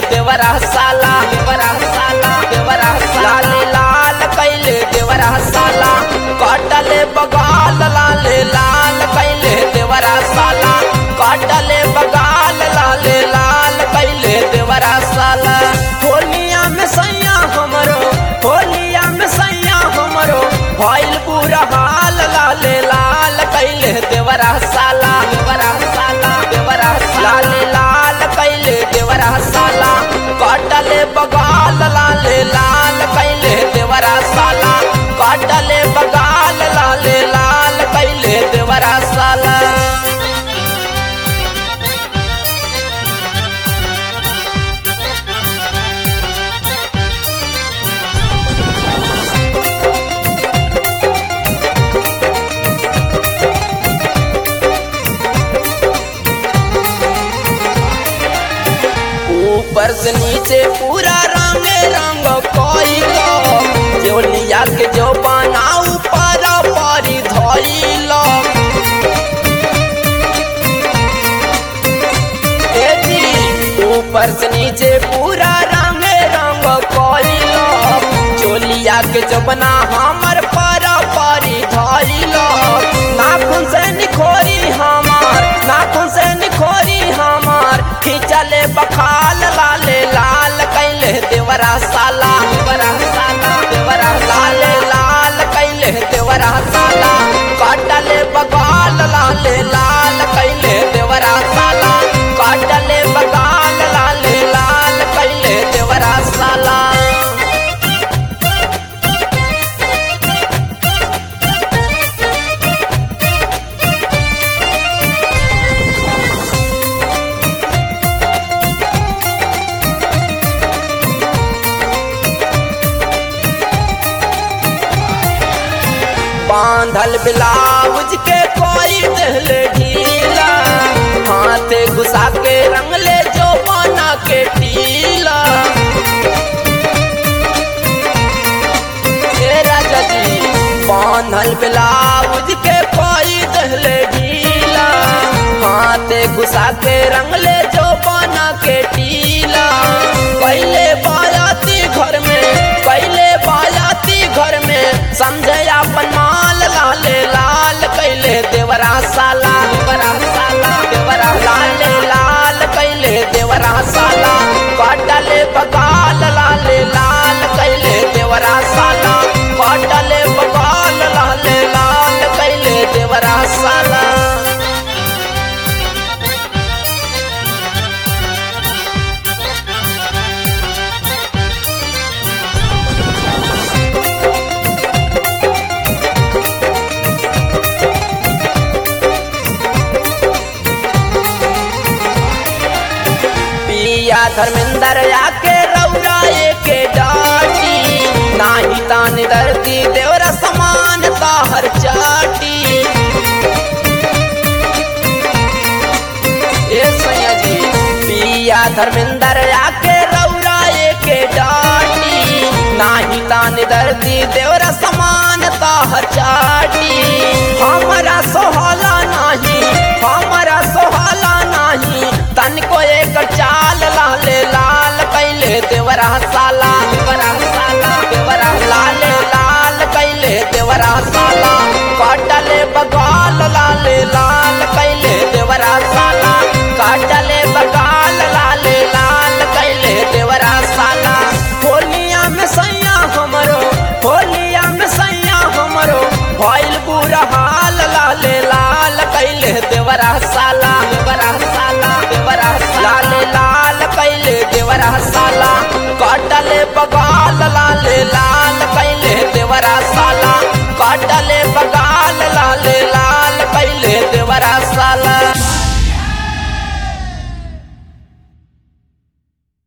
देवरा साला देवरा साला देवरा लाल लाल कैले देवरा साला काटले बगाल लाल लाल कैले देवरा साला काटले बगाल लाल लाल कैले देवरा साला होलिया में सैया हमरो होलिया में सैया हमरो भइल बुरा हाल लाल लाल कैले देवरा साला देवरा साला देवरा लाल लाल कैले देवरा साला काटले बगाल लाल लाल कैले देवरा साला काटले बगाल लाल लाल कैले देवरा साला ऊपर से नीचे पूरा रंग रंग कोइलो जोलिया के जो बना ऊपर परी धइलो ए जी ऊपर से नीचे पूरा रंग रंग कोइलो जोलिया के जो बना हमर पर परी धइलो नाखून से निखोरी हमार नाखून से निखोरी हमार खिंचले बखाल लाले लाल कैले देवरा साला देवरा साला देवरा लाले लाल कैले देवरा साला काटले बगाल लाले लाल कैले देवरा साला काटले बगाल लाले लाल कैले देवरा साला बांधल ब्लाउज के कोई दिल ढीला हाथे घुसा के रंगले जो बना के टीला ए राजा जी बांधल ब्लाउज के कोई दिल ढीला हाथे घुसा के रंगले जो बना के टीला पहले बायाती घर में पहले बायाती घर में समझे अपन माल लाले लाल कैले देवरा साला देवरा साला देवरा लाले लाल कैले देवरा साला काटले बगाल लाले लाल कैले देवरा साला काटले बगाल लाले लाल कैले देवरा साला पिया धर्मेंद्र आके रौरा के डाटी नाही तान धरती देवरा समान ताहर चाटी ए सैया जी पिया धर्मेंद्र आके रौरा के डाटी नाही तान धरती देवरा समान ताहर चाटी हमरा सोहला नाही हमरा सोहला नाही तन को एक चाल लाले लाल कैले देवरा साला देवरा साला देवरा लाले लाल कैले देवरा साला काटले बगाल लाले लाल कैले देवरा साला काटले बगाल लाले लाल कैले देवरा साला होलिया में सैया हमरो होलिया में सैया हमरो भइल बुरा हाल लाले लाल कैले देवरा साला